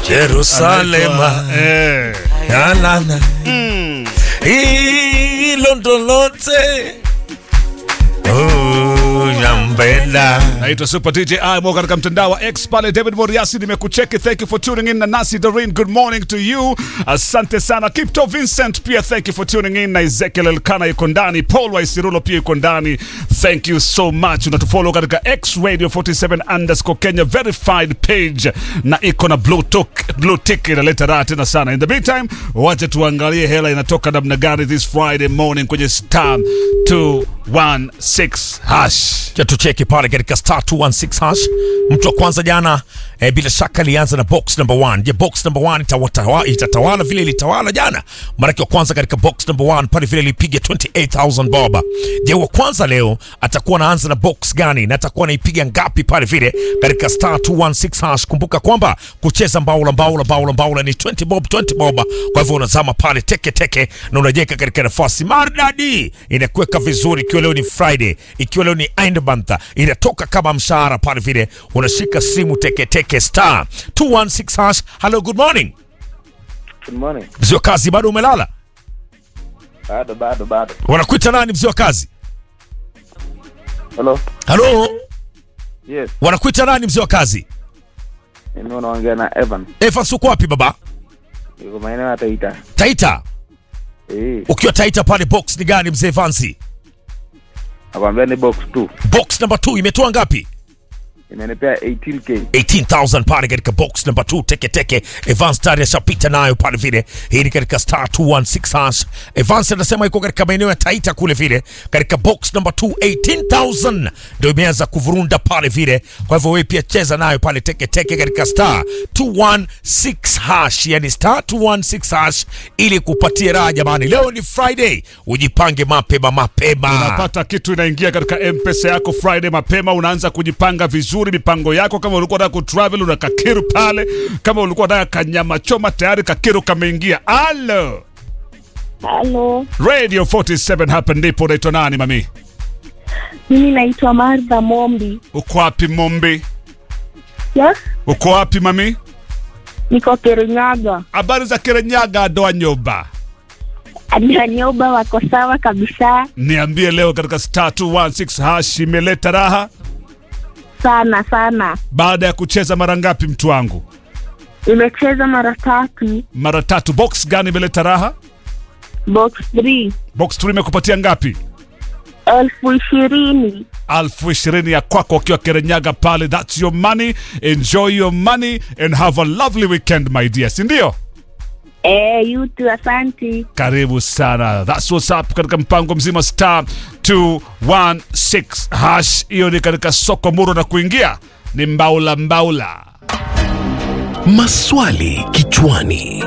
Jerusalema Eh. yalana hilo ndo lote Oh, yampenda naitwa Super DJ Imo katika mtandao wa X pale. David Moriasi nimekucheki, thank you for tuning in. Na Nasi Doreen, good morning to you, asante sana. Kipto Vincent pia thank you for tuning in, na Ezekiel Elkana yuko ndani, Paul Waisirulo pia yuko ndani, thank you so much. Unatufollow katika X Radio 47 underscore Kenya verified page na iko na blue tick, blue tick inaleta raha tena sana. In the meantime, wacha tuangalie hela inatoka namna gani this Friday morning kwenye star 216 hash. Cha tucheki pale katika star 216 hash. Mtu wa kwanza jana eh, bila shaka alianza na box number 1. Je, box number 1 itawatawa, itatawala vile ilitawala jana? Maanake wa kwanza katika box number 1 pale vile ilipiga 28000 bob. Je, wa kwanza leo atakuwa anaanza na box gani na atakuwa anaipiga ngapi pale vile katika star 216 hash? Kumbuka kwamba kucheza mbaula mbaula mbaula mbaula ni 20 bob 20 bob. Kwa hivyo unazama pale teke teke na unajeka katika nafasi maridadi, inakuweka vizuri. Ikiwa leo ni Friday, ikiwa leo ni end month, inatoka kama mshahara pale vile, unashika simu teke teke star 216 hash. Hello, good morning. Good morning. Mzee wa kazi, bado umelala? Bado bado bado. Wanakuita nani mzee wa kazi? Hello. Halo, Yes, wanakuita nani mzee wa kazi? mimi unaongea na Evan. Evans, uko wapi baba? Yuko maeneo ya Taita. Taita. Eh, Ukiwa Taita pale, box ni gani mzee Vansi? nakwambia ni box 2. Box number 2 imetoa ngapi? Imenipea 18k. 18000 pale katika box number 2 teke teke. Evans tayari ashapita nayo pale vile. Hii ni katika star 216 hash. Evans anasema iko katika maeneo ya Taita kule vile, katika box number 2 18000 ndio imeanza kuvurunda pale vile. Kwa hivyo wewe pia cheza nayo pale teke teke katika star 216 hash, yani star 216 hash ili kupatia raha jamani. Leo ni Friday, ujipange mapema mapema. unapata kitu inaingia katika mpesa yako friday mapema unaanza kujipanga vizuri mipango yako kama ulikuwa unataka kutravel una kakiru pale kama ulikuwa unataka kanyama choma tayari kakiru kameingia alo Halo, radio 47 hapa ndipo unaitwa nani mami mimi naitwa Martha Mombi. uko wapi mombi Yes, uko wapi mami niko Kirinyaga. habari za kirenyaga doa nyoba Adanyoba wako sawa kabisa, niambie leo katika star 216 hash imeleta raha sana sana. baada ya kucheza mara ngapi mtu wangu Nimecheza mara tatu, mara tatu box gani imeleta raha box 3 box 3 imekupatia ngapi elfu ishirini. alfu ishirini ya kwako ukiwa Kirinyaga pale. That's your money, enjoy your money and have a lovely weekend my dear, si ndio? Eh, yutu, asanti. Karibu sana, that's what's up katika mpango mzima star 216 hash. Hiyo ni katika soko muro na kuingia ni mbaula mbaula. Maswali kichwani.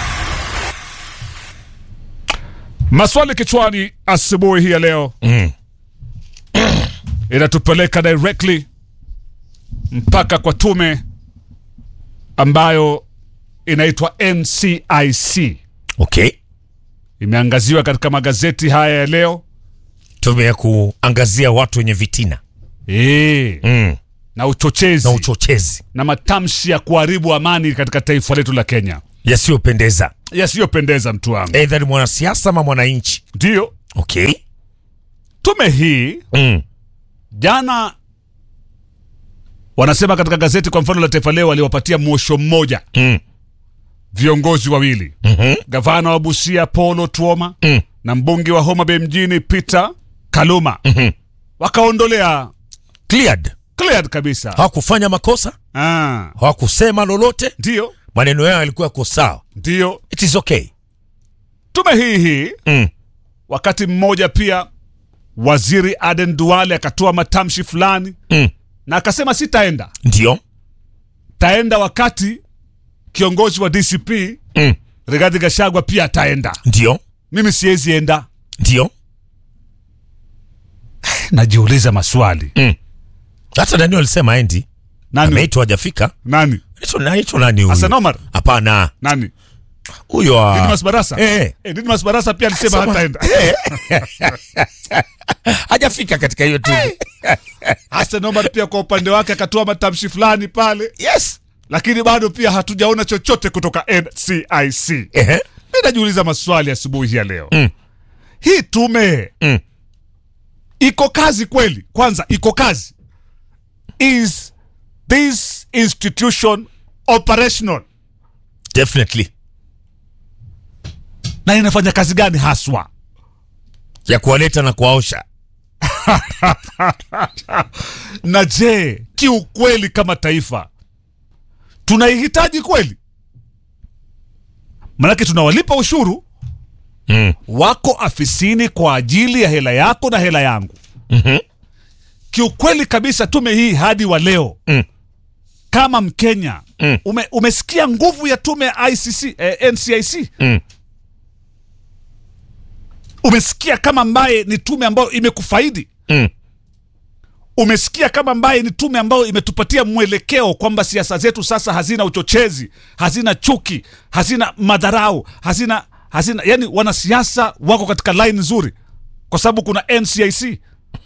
Maswali kichwani asubuhi hii ya leo Mm. inatupeleka directly mpaka kwa tume ambayo inaitwa NCIC. Okay. imeangaziwa katika magazeti haya ya leo Tume ya kuangazia watu wenye vitina e, mm. na uchochezi na na, uchochezi matamshi ya kuharibu amani katika taifa letu la Kenya yasiyopendeza, yasiyopendeza mtu wangu. aidha ni mwanasiasa ama mwananchi. Ndiyo Okay. tume hii Mm. jana wanasema katika gazeti kwa mfano la Taifa Leo waliwapatia mwosho mmoja Mm. viongozi wawili Mhm. gavana wa Busia Polo Tuoma Mm. na mbunge wa Homa Bay mjini Peter Kaluma Mhm. wakaondolea Cleared. cleared kabisa. Hawakufanya makosa, Ah, hawakusema lolote, ndiyo maneno yao yalikuwa yako sawa. ndiyo It is okay. tume hii hii Mm. wakati mmoja pia waziri Aden Duale akatoa matamshi fulani Mm. na akasema sitaenda, Ndio. taenda wakati kiongozi wa DCP Mm. Rigathi Gachagua pia ataenda, Ndio. mimi siwezi enda. Ndio. Najiuliza maswali, Mm. Hata Daniel alisema endi nani ameitwa hajafika. nani Anaitwa anaitwa nani huyu? Hassan Omar Hapana, nani huyo wa Didmus Barasa eh, eh, Didmus Barasa pia alisema Sema- hataenda. hajafika katika hiyo tume. Hassan Omar pia kwa upande wake akatoa matamshi fulani pale Yes. lakini bado pia hatujaona chochote kutoka NCIC. Ehe. Mi najiuliza maswali asubuhi ya leo Mm. hii tume Mm. iko kazi kweli? Kwanza iko kazi, is this institution operational Definitely. na inafanya kazi gani haswa? Ya kuwaleta na kuwaosha. Na je, kiukweli kama taifa tunaihitaji kweli? Manake tunawalipa ushuru Mm. wako afisini kwa ajili ya hela yako na hela yangu. Mhm. Kiukweli kabisa, tume hii hadi wa leo Mm. kama Mkenya Mm. ume, umesikia nguvu ya tume ya ICC, eh, NCIC Mm. umesikia kama ambaye ni tume ambayo imekufaidi Mm. umesikia kama ambaye ni tume ambayo imetupatia mwelekeo kwamba siasa zetu sasa hazina uchochezi, hazina chuki, hazina madharau, hazina hazina, yani wanasiasa wako katika line nzuri kwa sababu kuna NCIC.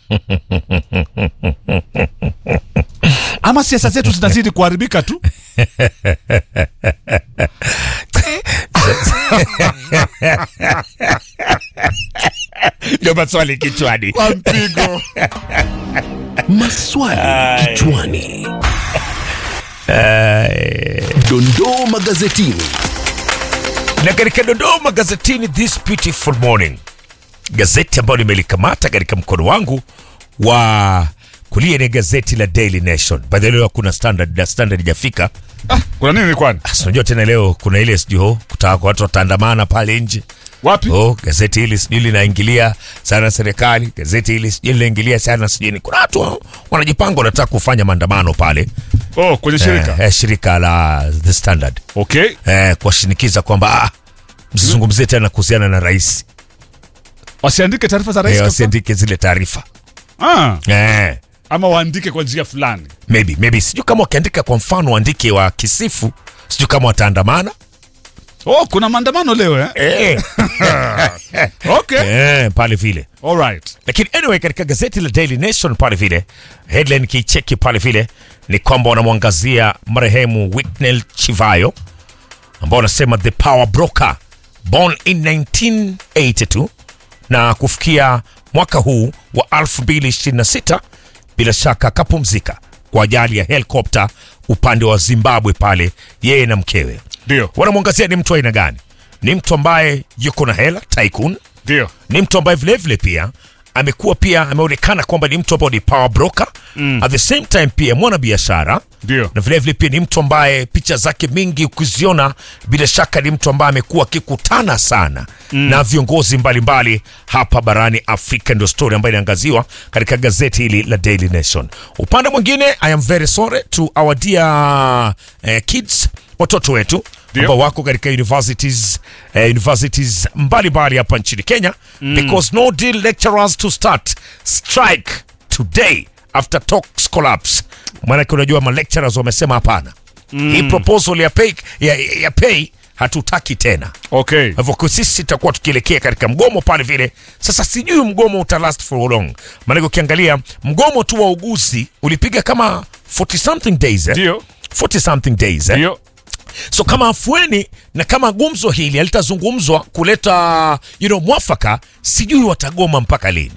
Ama siasa zetu zinazidi kuharibika tu. Ndio maswali kichwani. Kwa mpigo. Maswali kichwani. Dondoo magazetini. Na katika Dodoma gazetini this beautiful morning, gazeti ambayo nimelikamata katika mkono wangu wa kulia ni gazeti la Daily Nation. By the way, leo kuna standard na standard ijafika. Kuna nini kwani? Ah, si Unajua tena leo kuna ile sijui oh, kutaka watu wataandamana pale nje. Wapi? Oh, gazeti hili sijui linaingilia sana serikali, gazeti hili sijui linaingilia sana sijui ni kuna watu wa- wanajipanga wanataka kufanya maandamano pale Oh, kwenye shirika. eh, eh, shirika la The Standard Okay. eh, kuwashinikiza kwamba ah, msizungumzie tena kuhusiana na rais Wasiandike taarifa za rais eh, kabisa? wasiandike zile taarifa Ah, eh, ama waandike kwa njia fulani. maybe maybe sijui kama wakiandika kwa mfano waandike wa kisifu, sijui kama wataandamana Oh, kuna maandamano leo eh? eh, Okay. eh, pale vile All right. lakini anyway katika gazeti la Daily Nation pale vile headline kicheki pale vile ni kwamba wanamwangazia marehemu Whitney Chivayo ambao wanasema the power broker born in 1982 na kufikia mwaka huu wa 2026 bila shaka akapumzika kwa ajali ya helikopta upande wa Zimbabwe pale yeye na mkewe Ndio. wanamwangazia ni mtu wa aina gani ni mtu ambaye yuko na hela tycoon Ndio. ni mtu ambaye vilevile pia amekuwa pia ameonekana kwamba ni mtu ambaye ni power broker mm. at the same time pia mwana biashara Ndio. na vilevile pia ni mtu ambaye picha zake mingi ukiziona bila shaka ni mtu ambaye amekuwa akikutana sana mm. na viongozi mbalimbali mbali hapa barani Afrika. Ndio story ambayo inaangaziwa katika gazeti hili la Daily Nation. Upande mwingine, I am very sorry to our dear eh, kids, watoto wetu Ndio. ambao wako katika universities eh, universities mbalimbali hapa nchini Kenya mm. because no deal lecturers to start strike today after talks collapse. Maanake unajua ma lecturers wamesema hapana mm. hii proposal ya pay, ya, ya pay hatutaki tena. Okay. Kwa hivyo kwa sisi tutakuwa tukielekea katika mgomo pale vile. Sasa sijui mgomo uta last for how long, maanake ukiangalia mgomo tu wa uguzi ulipiga kama 40 something days eh? Ndio. 40 something days eh? Ndio. so kama afueni na kama gumzo hili halitazungumzwa kuleta you know, mwafaka sijui watagoma mpaka lini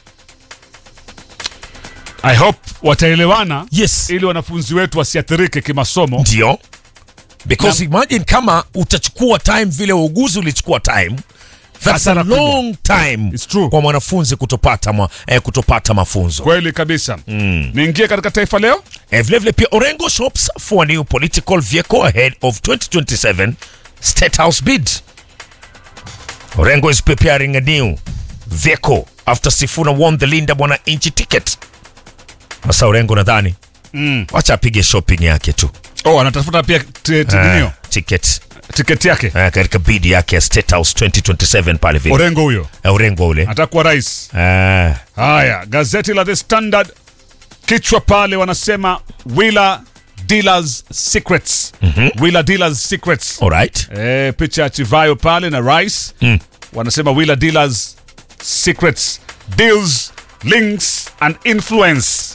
I hope wataelewana yes ili wanafunzi wetu wasiathirike kimasomo. ndio because imagine kama utachukua time vile uuguzi ulichukua time that's a Hasara kubwa. long time It's true. kwa mwanafunzi kutopata, ma, eh, kutopata mafunzo Kweli kabisa. Niingie katika Taifa Leo. eh, vilevile pia Orengo shops for a new political vehicle ahead of 2027 State House bid Orengo is preparing a new vehicle after Sifuna won the Linda Mwananchi ticket. Sasa Orengo nadhani Mm. wacha apige shopping yake tu Oh, anatafuta pia t- t- Eh, ninio, ticket tiketi yake. eh, katika bid yake ya State House 2027 pale vile Orengo huyo Eh, Orengo ule atakuwa rais. eh, Haya, gazeti la The Standard kichwa pale wanasema Wheeler Dealers Secrets. Wheeler Dealers Secrets. alright Eh, picha ya Chivayo pale na Rice. Mm. Wanasema Wheeler Dealers Secrets, deals, links and influence.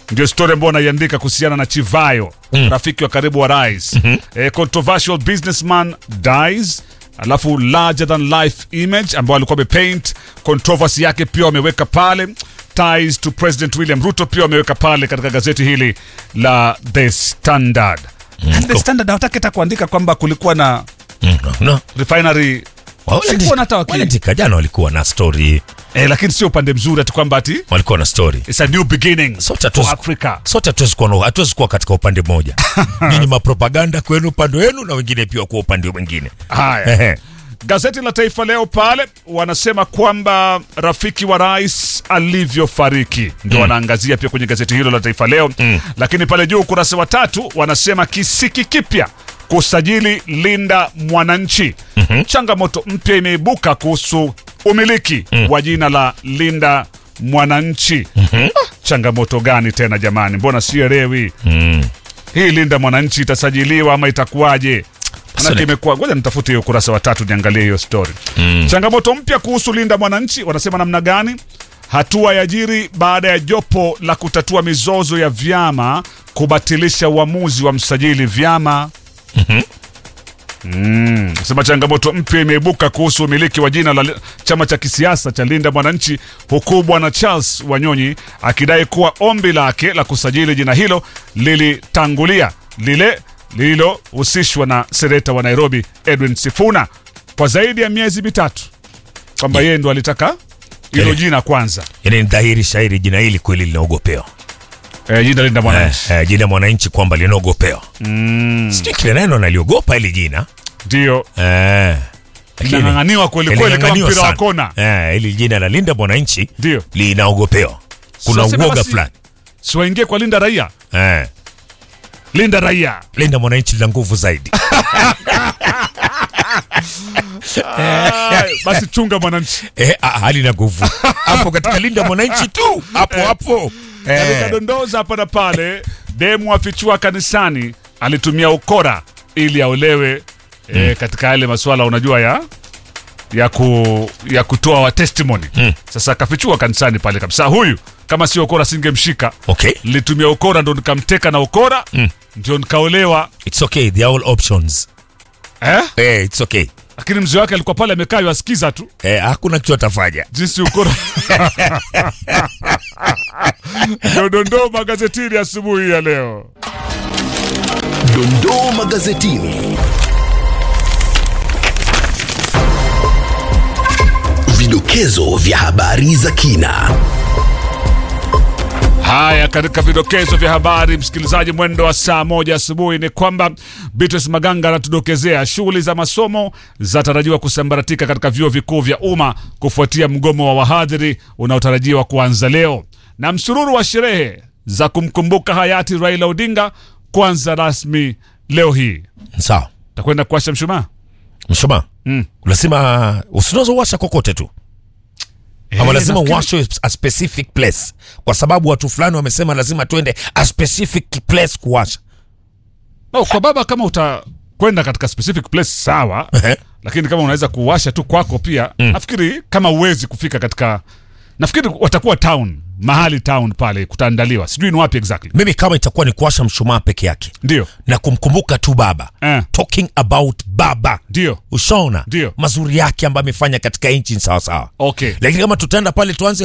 ndio story ambayo anaiandika kuhusiana na Chivayo Mm. rafiki wa karibu wa rais eh, controversial businessman dies alafu larger than life image ambao alikuwa amepaint controversy yake pia wameweka pale ties to president william ruto pia wameweka pale katika gazeti hili la the standard And the standard hawataki hata kuandika kwamba kulikuwa na Mm, no. refinery Wale- Sikuona hata waki- waliandika jana walikuwa na story eh, lakini sio upande mzuri ati kwamba ati walikuwa na story it's a new beginning Sote for hatuwezi- Africa sote hatuwezi kuwa, na- hatuwezi kuwa katika upande mmoja nyinyi mapropaganda kwenu upande wenu na wengine pia kuwa upande mwingine Haya, Ehe. gazeti la Taifa Leo pale wanasema kwamba rafiki wa rais alivyofariki ndio wanaangazia pia kwenye gazeti hilo la Taifa Leo Mm. lakini pale juu ukurasa wa tatu wanasema kisiki kipya kusajili Linda Mwananchi. Changamoto mpya imeibuka kuhusu umiliki wa jina la Linda Mwananchi. Ah, changamoto gani tena jamani, mbona sielewi Mm. hii Linda Mwananchi itasajiliwa ama itakuwaje? Manake Sasa- imekuwa, ngoja nitafute hiyo ukurasa wa tatu niangalie hiyo story. Mm. Changamoto mpya kuhusu Linda Mwananchi, wanasema namna gani? Hatua ya jiri baada ya jopo la kutatua mizozo ya vyama kubatilisha uamuzi wa msajili vyama. Mm. Sema changamoto mpya imeibuka kuhusu umiliki wa jina la li- chama cha kisiasa cha Linda Mwananchi, huku bwana Charles Wanyonyi akidai kuwa ombi lake la kusajili jina hilo lilitangulia lile lililohusishwa na seneta wa Nairobi Edwin Sifuna kwa zaidi ya miezi mitatu, kwamba yeye ndo alitaka hilo Eh. jina kwanza, yani ni dhahiri shahiri jina hili kweli linaogopewa eh, jina Linda Mwananchi eh, eh, jina mwananchi kwamba linaogopewa mm. sijui kile neno naliogopa hili jina ndio eh, lakini- linang'ang'aniwa kweli kweli kama linang'aniwa mpira wa sana. kona. eh, hili jina la linda mwananchi Ndio linaogopewa kuna Sasa sema uoga basi- fulani siwaingie kwa Linda Raia, eh, Linda Raia linda mwananchi lina nguvu zaidi Ay, basi chunga mwananchi. eh, ah, halina nguvu hapo katika linda mwananchi tu hapo hapo Katika eh, dondoza hapa na pale, demu afichua kanisani alitumia ukora ili aolewe eh, katika yale masuala unajua ya ya, ku, ya kutoa wa testimony Mm. Sasa akafichua kanisani pale kabisa, huyu kama sio ukora singemshika. okay Nilitumia ukora ndo nikamteka na ukora Mm. ndio nikaolewa it's okay they are all options eh? eh, it's okay Lakini mzee wake alikuwa pale amekaa yasikiza tu eh, hakuna kitu atafanya jinsi ukora ndio dondoo magazetini asubuhi ya leo. Dondoo magazetini. Vidokezo vya habari za kina. Haya, katika vidokezo vya habari, msikilizaji, mwendo wa saa moja asubuhi ni kwamba Beatrice Maganga anatudokezea shughuli za masomo zatarajiwa kusambaratika katika vyuo vikuu vya umma kufuatia mgomo wa wahadhiri unaotarajiwa kuanza leo, na msururu wa sherehe za kumkumbuka hayati Raila Odinga kuanza rasmi leo hii. sawa Takwenda kuwasha mshumaa mshumaa Mm. lazima usinaweza uwasha kokote tu ama Eh, lazima nafikiri- uwashwe a specific place kwa sababu watu fulani wamesema lazima tuende a specific place kuwasha No, kwa baba kama utakwenda katika specific place sawa, Ehe. lakini kama unaweza kuwasha tu kwako pia Mm. nafikiri kama uwezi kufika katika nafikiri watakuwa town mahali town pale kutaandaliwa sijui ni wapi exactly mimi kama itakuwa ni kuwasha mshumaa peke yake ndio na kumkumbuka tu baba eh, talking about baba ndio ushaona Ndio. mazuri yake ambayo amefanya katika nchi sawasawa okay lakini kama tutaenda pale tuanze